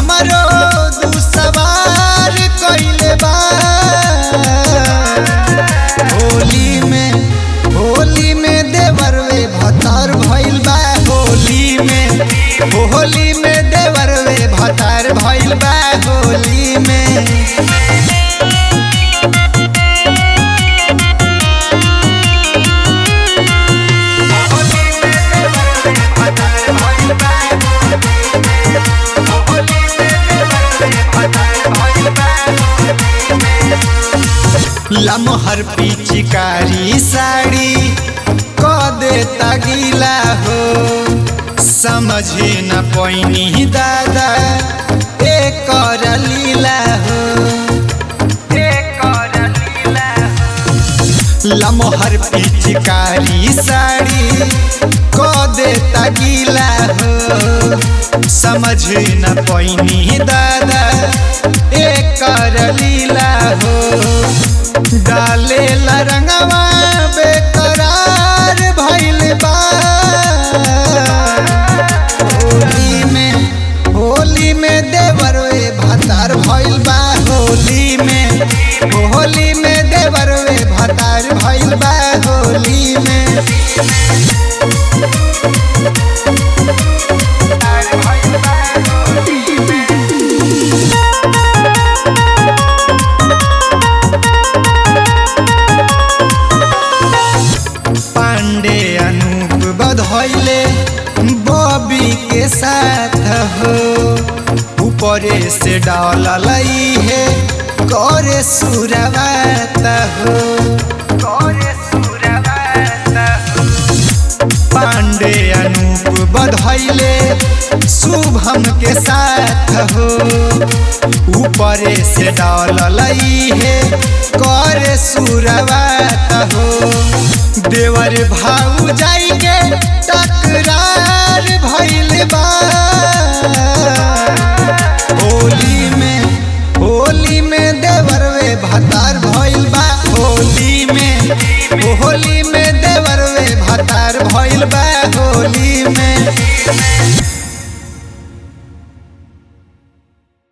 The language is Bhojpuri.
हमरो दुसवार कइले बा होली में होली में देवरवे भतार भइल बा होली में होली में देवरवे भतार भइल बा होली में लमहर पिचकारी साड़ी क देता गीला हो समझे न पैनी दादा एक लीला हो लमहर पिचकारी साड़ी क देता गीला हो समझ न पैनी दादा एक लीला हो डाले रंगवा बेकरार भइल बा होली में होली में देवरवे भतार भइल बा होली में होली में देवरवे भतार भइल बा होली में पांडे अनूप बधैले बॉबी के साथ हो ऊपरे से डाल है करे सुरवात हो पांडे अनूप बधैले शुभम के साथ हो ऊपरे से डाल है करे सुरवात हो देवर भाऊ जाई के टकरार भइल बा